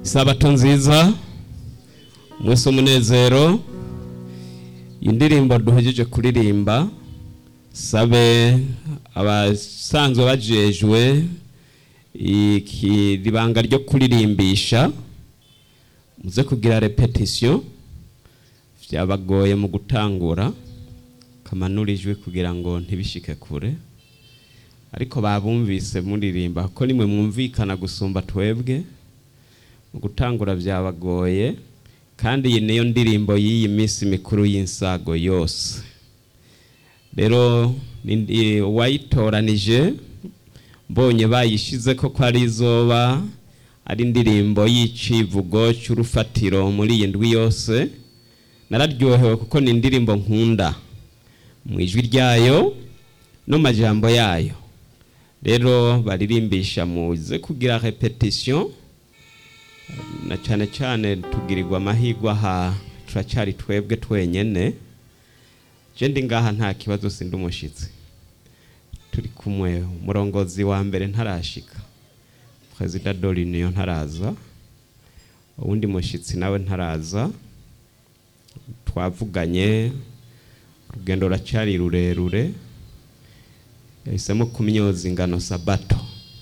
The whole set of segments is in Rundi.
isabato nziza umunsi w'umunezero indirimbo duhejeje kuririmba sabe abasanzwe bajejwe ikiribanga ryo kuririmbisha muze kugira repetition byabagoye mu gutangura kamanurijwe kugira ngo ntibishike kure ariko babumvise muririmba ko nimwe mwumvikana gusumba twebwe mu gutangura byabagoye kandi iyi niyo ndirimbo y'iyi minsi mikuru y'insago yose rero uwayitoranije mbonye bayishize ko ko ari izoba ari indirimbo y'icivugo cy'urufatiro muri iyi ndwi yose nararyohewe kuko ni indirimbo nkunda mu ijwi ryayo no majambo yayo rero baririmbisha muze kugira repetition na cyane cyane tugirirwa amahirwe aha turacyari twebwe twenyene je ndi ngaha nta kibazo sindi umushyitsi turi kumwe umurongozi wa mbere ntarashika perezida doriniyo ntaraza uwundi mushyitsi nawe ntaraza twavuganye urugendo ruracyari rurerure yahisemo kumyoza ingano sabato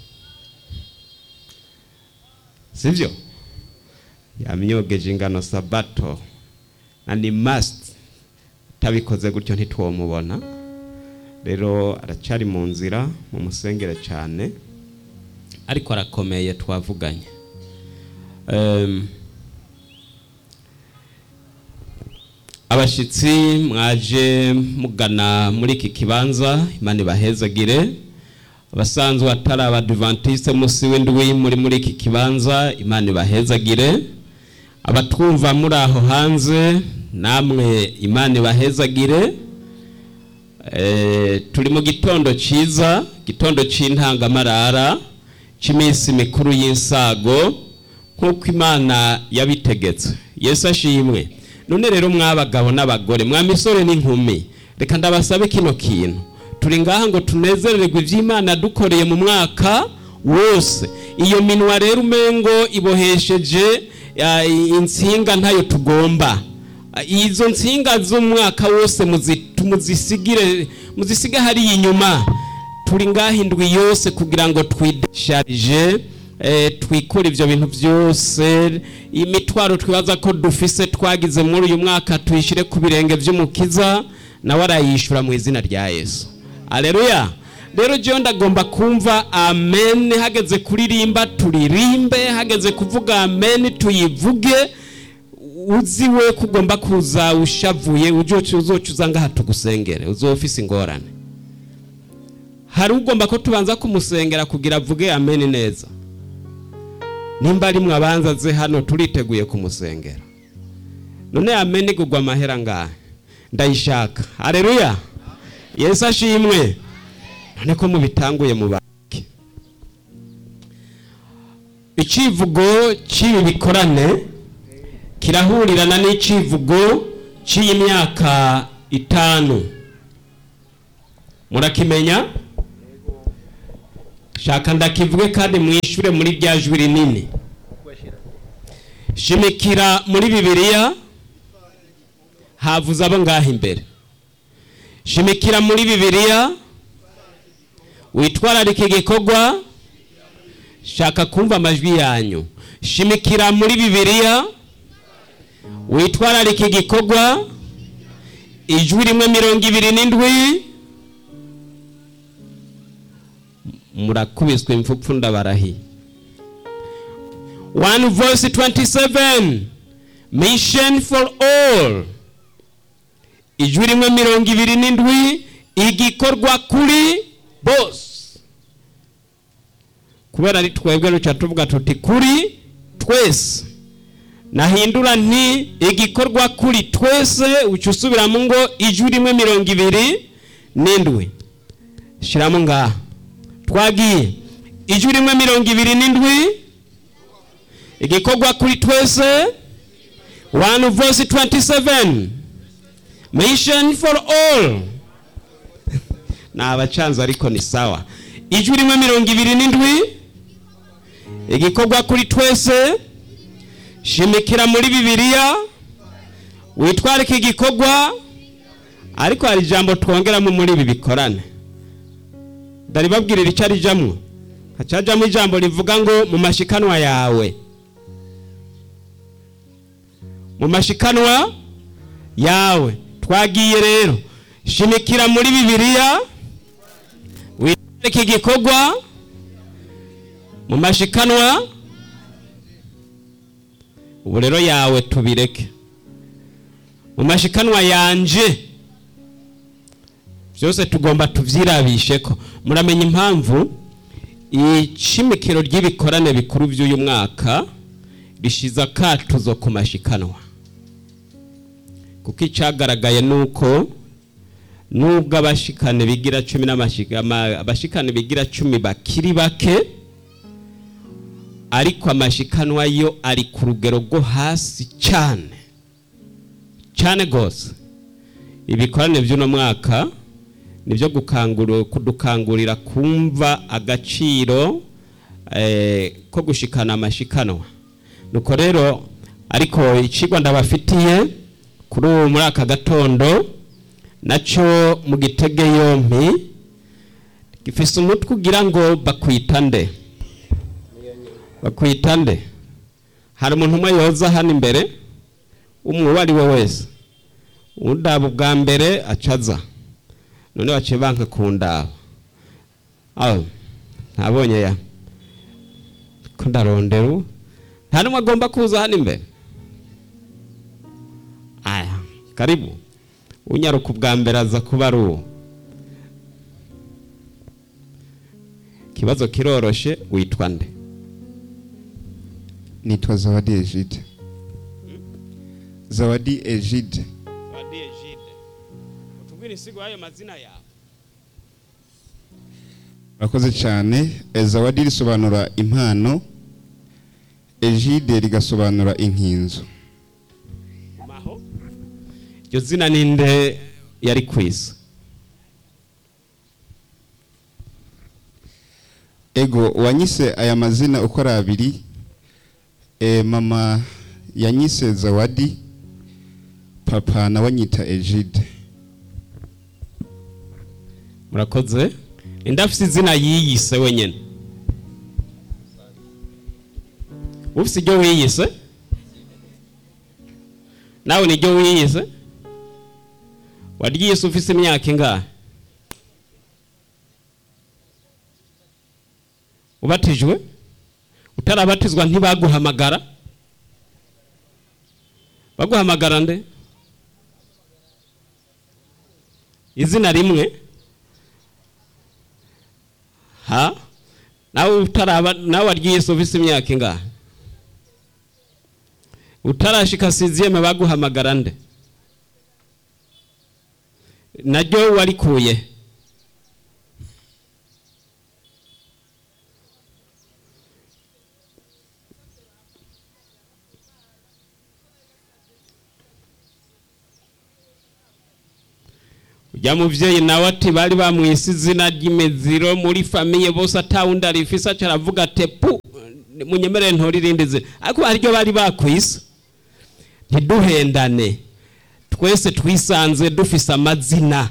sibyo yamyogeje ingano sabato na ni must utabikoze gutyo ntitwomubona rero aracyari mu nzira mu musengere cyane ariko arakomeye twavuganye abashyitsi mwaje mugana muri iki kibanza imana ibahezagire abasanzwe atari abadivantisite munsi w'indwi muri muri iki kibanza imana ibahezagire abatwumva muri aho hanze namwe imana ibahezagire turi mu gitondo cyiza gitondo cy'intangamarara cy'iminsi mikuru y'insago nk'uko imana yabitegetse yesu ashimwe none rero mw'abagabo n'abagore mwa misore n'inkumi reka ndabasabe kino kintu turi ngaha ngo tunezererwe iby'imana dukoreye mu mwaka wose iyo minwa rero umengo ibohesheje insinga ntayo tugomba izo nsinga z'umwaka wose muzisigire muzisige hariya inyuma turi ngaha indwi yose kugira ngo twidesharije twikure ibyo bintu byose imitwaro twibaza ko dufise twagize muri uyu mwaka tuyishyire ku birenge by'umukiza nawe arayishyura mu izina rya yesu aleluya rero jya ndagomba kumva amen hageze kuririmba turirimbe hageze kuvuga amen tuyivuge uzi we ko ugomba kuza ushavuye uzoca ngaha tugusengere uzoba ufise ingorane hari ugomba ko tubanza kumusengera kugira avuge amen neza nimba ari mwabanza ze hano turiteguye kumusengera none amen igugwa amahera ngahe ndayishaka hareruya yesu ashimwe none ko mubitanguye mu banki icivugo cy'ibi bikorane kirahurirana n'icivugo cy'iyi myaka itanu murakimenya shaka ndakivuge kandi mwishure muri rya jwi rinini shimikira muri bibiliya havuze abo ngaho imbere shimikira muri bibiliya witwararika igikorwa shaka kumva amajwi yanyu shimikira muri bibiliya witwararika igikorwa ijwi rimwe mirongo ibiri n'indwi murakubiswe impfupfu ndabarahiye one verse 27 mission for all ijwi rimwe mirongo ibiri n'indwi igikorwa kuri bose kubera ari twebwe ruca tuvuga tuti kuri twese nahindura nti igikorwa kuri twese uca usubiramo ngo ijwi rimwe mirongo ibiri n'indwi shyiramo ngaha twagiye ijwi rimwe mirongo ibiri n'indwi igikorwa kuri twese one verse 27 mission for all ni abacanze ariko ni sawa ijwi rimwe mirongo ibiri n'indwi igikorwa kuri twese shimikira muri bibiliya witwarike igikorwa ariko hari ijambo twongeramo muri ibi bikorane ndaribabwirira icyo arijamwo hacajamo ijambo rivuga ngo mu mashikanwa yawe mu mashikanwa yawe twagiye rero shimikira muri bibiliya witwarike igikorwa mu mashikanwa ubu rero yawe tubireke mu mashikanwa yanje byose tugomba tubyirabishe ko muramenya impamvu ishimikiro ry'ibikorane bikuru by'uyu mwaka rishize akatuzo ku mashikanwa kuko icyagaragaye ni uko nubwo abashikane bigira cumi abashikane bigira cumi bakiri bake ariko amashikanwa yo ari ku rugero rwo hasi cyane cyane rwose ibikorane by'uno mwaka nibyo kudukangurira kumva agaciro ko gushikana amashikanwa nuko rero ariko ikigwa ndabafitiye kuri ubu muri aka gatondo nacyo mu gitege yompi gifise umutwe ugira ngo bakwita nde bakwita nde hari umuntu umwe yoza hano imbere umwe uwo ari we wese udaba ubwa mbere acaza none baciye banka ku ndaba ntabonye ya ko ndarondera nta n'umwe agomba kuza hano imbere aya karibu unyaruka ubwa mbere aza kuba ari uwo ikibazo kiroroshe witwa nde nitwa zawadi ejide zawadi ejide zawadi ejide utubwire insigo y'ayo mazina yawe murakoze cyane zawadi risobanura impano ejide rigasobanura inkinzo maho iryo zina ninde yari ku isi ego wanyise aya mazina uko ari abiri mama yanyise zawadi papa nawe anyita ejide murakoze ninde afite izina yiyise wenyine ufite iryo wiyise nawe niryo wiyise waryise ufite imyaka ingahe ubatijwe utarabatizwa ntibaguhamagara baguhamagara nde izina rimwe ha nawe utaraba nawe waryise ufite imyaka ingahe utarashika siziyeme baguhamagara nde naryo warikuye ujya mubyeyi nawe ati bari bamwise izina ry'imiziro muri famiye bose atawundi arifise aca aravuga ati pu munyemerere ntori irindi zina ariko haryo bari bakwise ntiduhendane twese twisanze dufise amazina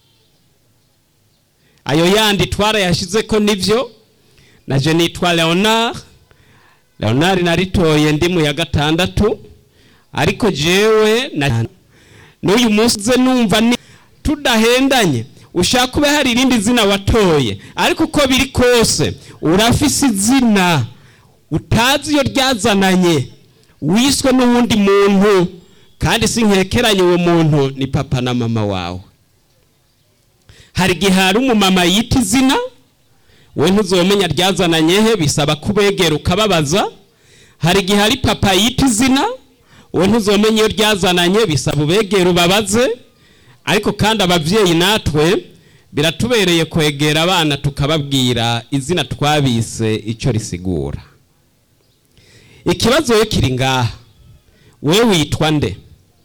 ayo yandi twarayashize ko nibyo naje nitwa leonard leonard naritoye ndi mu ya gatandatu ariko jewe n'uyu munsi uze numva ni tudahendanye ushaka ube hari irindi zina watoye ariko uko biri kose urafise izina utazi iyo ryazananye wiswe n'uwundi muntu kandi si nkekeranye uwo muntu ni papa na mama wawe hari igihe hari umumama yita izina we ntuzomenya ryazananye he bisaba kubegera ukababaza hari igihe hari papa yita izina we ntuzomenya iyo ryazananye bisaba ubegera ubabaze ariko kandi ababyeyi natwe biratubereye kwegera abana tukababwira izina twabise icyo risigura ikibazo we kiri ngaha we witwa nde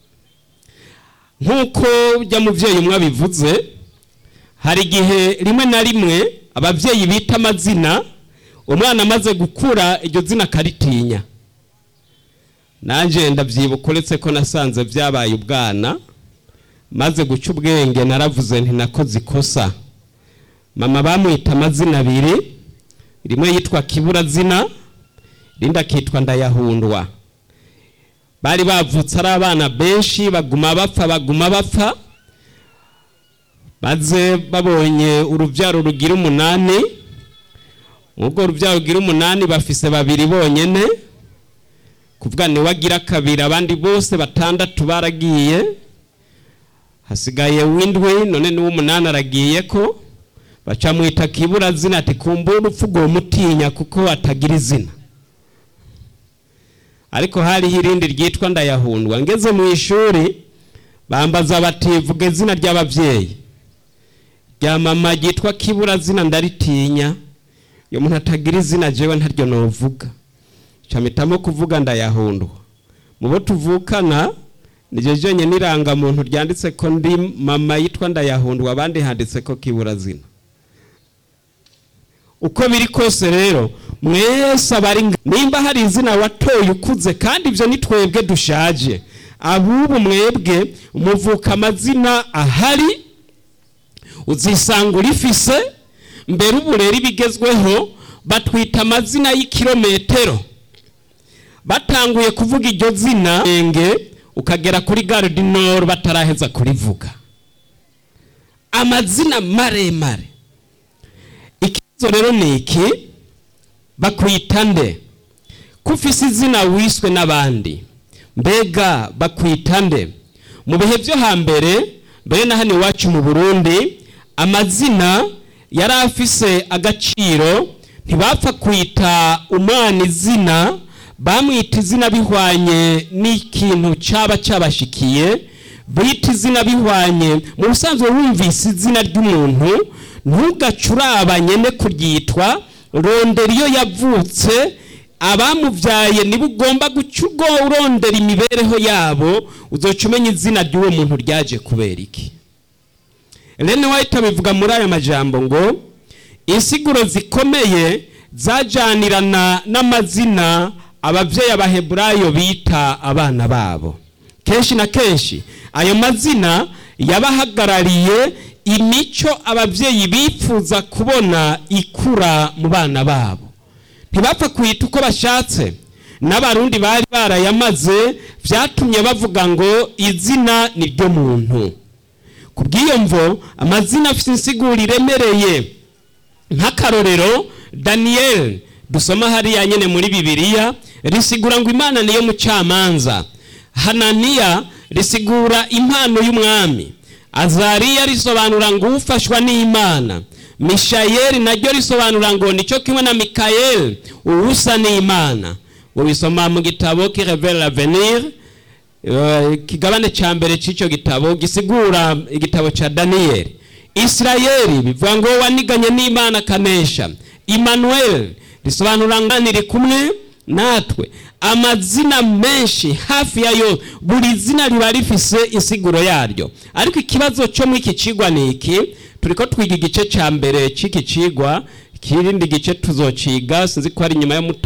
nk'uko ujya mubyeyi umwe abivuze hari igihe rimwe na rimwe ababyeyi bita amazina umwana amaze gukura iryo zina akaritinya nanjye ndabyibuka uretse ko nasanze byabaye ubwana maze guca ubwenge naravuze nti nakoze ikosa mama bamwita amazina abiri rimwe yitwa kiburazina irindi akitwa ndayahundwa bari bavutse ari abana benshi baguma bapfa baguma bapfa maze babonye urubyaro rugira umunani ubwo urubyaro rugira umunani bafise babiri bonyine kuvuga niwe agira kabiri abandi bose batandatu baragiye hasigaye w'indwi none n'uw'umunani aragiye ko bacamwita kibura zina ati kumbura urupfu rwo mutinya kuko atagira izina ariko hariho irindi ryitwa ndayahundwa ngeze mu ishuri bambaza bati vuga izina ry'ababyeyi rya mama ryitwa kibura zina ndaritinya iyo umuntu atagira izina jewe ntaryo novuga camitamo kuvuga ndayahundwa mu bo tuvukana niryo jyonyine n'irangamuntu ryanditse ko ndi mama yitwa ndayahundwa abandi handitse ko kibura zina uko biri kose rero mwese abari nimba hari izina watoye ukuze kandi ibyo ni twebwe dushaje abubu mwebwe muvuka amazina ahari uzisanga urifise mbere ubu rero ibigezweho batwita amazina y'ikirometero batanguye kuvuga iryo zina enge ukagera kuri gare du nord bataraheza kurivuga amazina maremare ikibazo rero ni iki bakwita nde ko ufise izina wiswe n'abandi mbega bakwita nde mu bihe byo hambere mbere na hano iwacu mu burundi amazina yari afise agaciro ntibapfa kwita umwana izina bamwita izina bihwanye n'ikintu cyaba cyabashikiye bita izina bihwanye mu busanzwe wumvise izina ry'umuntu ntugacurabanye ne kuryitwa rondera iyo yavutse abamubyaye niba ugomba guca ubwo urondera imibereho yabo uzoca umenya izina ry'uwo muntu ryaje kubera iki rene wahita bivuga muri aya majambo ngo insiguro zikomeye zajyanirana n'amazina ababyeyi abaheburayo bita abana babo kenshi na kenshi ayo mazina yabahagarariye imico ababyeyi bifuza kubona ikura mu bana babo ntibapfa kwita uko bashatse n'abarundi bari barayamaze byatumye bavuga ngo izina ni ryo muntu ku bw'iyo mvo amazina afite insiguro iremereye nk'akarorero daniyeli dusoma hariya nyine muri bibiliya risigura ngo imana niyo mucamanza hananiya risigura impano y'umwami azariya risobanura ngo ufashwa n'imana mishayeli naryo risobanura ngo nicyo kimwe na mikayeli uwusa n'imana ngo bisoma mu gitabo kirevere l'avenir ikigabane cya mbere cy'icyo gitabo gisigura igitabo cya daniyeli isirayeli bivuga ngo waniganye n'imana akanesha Emmanuel risobanura ngo niri kumwe natwe amazina menshi hafi yayo buri zina riba rifise insiguro yaryo ariko ikibazo cyo muri iki kigwa ni iki turi ko twiga igice cya mbere cy'iki kigwa ikindi gice tuzociga sinzi ko ari nyuma y'umuta